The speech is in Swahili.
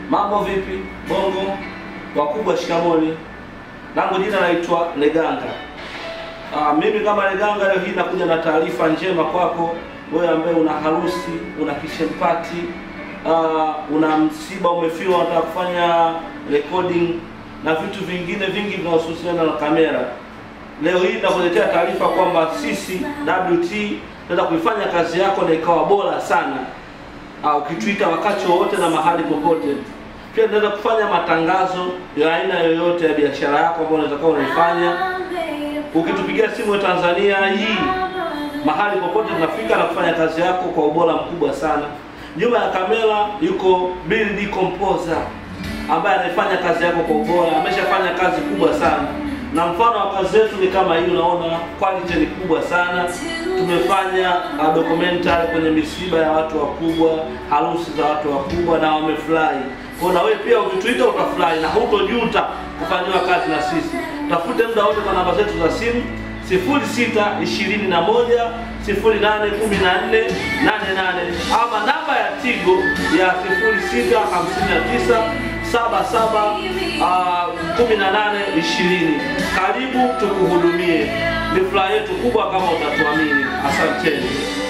Mambo vipi? Bongo wakubwa, shikamoni. Langu jina naitwa Leganga. Ah, mimi kama Leganga leo hii nakuja na taarifa njema kwako wewe ambaye una harusi, una kishempati, ah, una msiba umefiwa, unataka kufanya recording na vitu vingine vingi vinahusiana na kamera. Leo hii nakuletea taarifa kwamba sisi WT tunaweza kuifanya kazi yako na ikawa bora sana au ukituita wakati wowote na mahali popote. Pia tunaweza kufanya matangazo ya aina yoyote ya biashara yako ambayo unaweza kuwa unaifanya. Ukitupigia simu ya Tanzania hii, mahali popote tunafika na kufanya kazi yako kwa ubora mkubwa sana. Nyuma ya kamera yuko Build Composer ambaye anaifanya kazi yako kwa ubora, ameshafanya kazi kubwa sana na mfano wa kazi zetu ni kama hii, unaona quality ni kubwa sana. Tumefanya uh, documentary kwenye misiba ya watu wakubwa, harusi za watu wakubwa na wamefurahi. Kwa na wewe pia ukituita utafurahi na hutojuta kufanyiwa kazi na sisi. Tafute muda wote kwa namba zetu za simu 0621 081488 ama namba ya Tigo ya 0659 saba saba kumi na nane ishirini. Karibu tukuhudumie, ni furaha yetu kubwa kama utatuamini. Asanteni.